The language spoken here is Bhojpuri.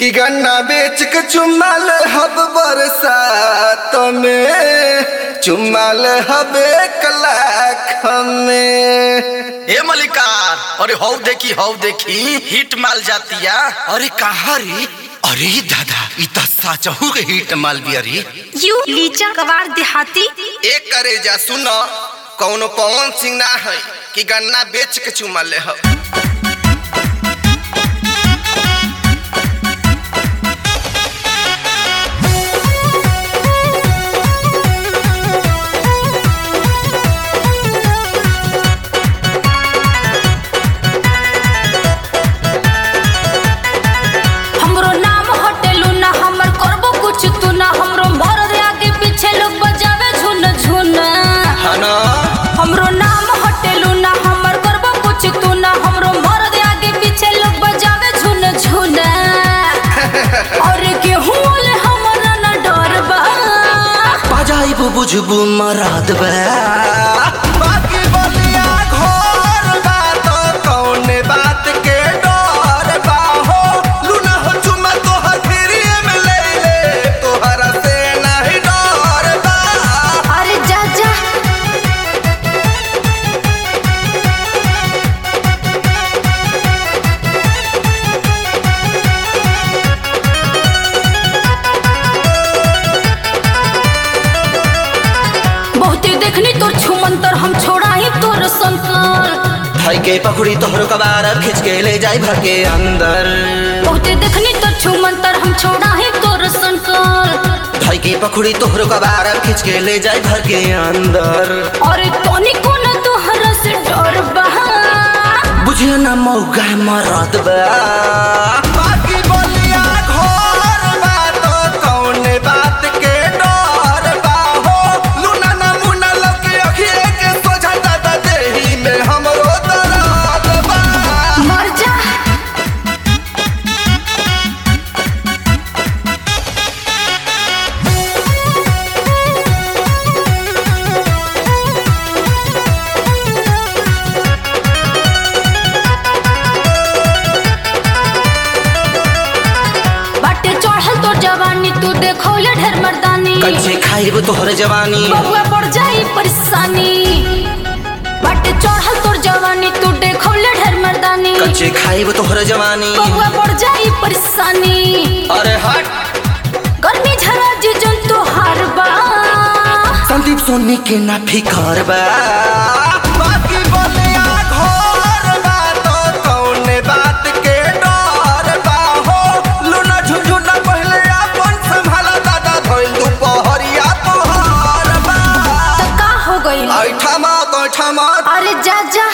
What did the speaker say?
कि गन्ना बेच के चुमाल हब बरसात में चुमाल हब एक लाख में ए मलिकार अरे हौ देखी हौ देखी हिट माल जातिया अरे कहा रे अरे दादा इ त साचहु के हिट माल बिया रे यू लीचा कबार देहाती एक करे जा सुन कौनो पवन सिंह ना है कि गन्ना बेच के चुमा ले हो हमरो नाम हटेलू ना हमर करबो कुछ तू ना हमरो मर्द आगे पीछे लोग बजावे झुन झुन है ना हमरो नाम हटेलू ना हमर करबो कुछ तू ना हमरो मर्द आगे पीछे लोग बजावे झुन झुन और गेहूं वाले हमरा ना डर बा बजाइबु बुझबु मराद बा बाकी बोलिया घोर बा तो कौने बात के डर बा हो लूना हो चुमा तोहर फिरिए में ले ले तोहरा से नहीं डर बा अरे जा जा बहुते देखनी तोर छुमंतर हम छोड़ा ही तोर संकर भाई के पकड़ी तोहरो कबार खींच के ले जाई भर के अंदर बहुते देखनी तोर छुमंतर हम छोड़ा ही तोर संकर भाई के पकड़ी तोहरो कबार खींच के ले जाई भर के अंदर अरे तोनी को ना तोहरा से डर बा बुझियो ना मौका मराद बा बाकी बोलिया घोर बा तो कौने बात के डर बा हो लूना ना मुना लगे अखिए के सोझा दादा देही में हमरो दर्द बा मर जा बाटे चढ़ल तोर जवानी तू देखौले ढेर मर्दानी कंचे खाइब तोहर जवानी बबुआ पड़ जाई परेशानी बाटे चढ़ल तोर जवानी तू देखौले ढेर मर्दानी कंचे खाइब तोहर जवानी बबुआ पड़ जाई परेशानी अरे हट गर्मी झरा जी जन तो हार बा संदीप सोनी के ना फिकर बा बाकी बोलिया घोर बा तो कौने बात के डर बा हो लूना झुझुना पहले अपन संभाला दादा धोइल दुपहरिया तोहर बा तो का हो गई ऐठा मत ऐठा मत अरे जा जा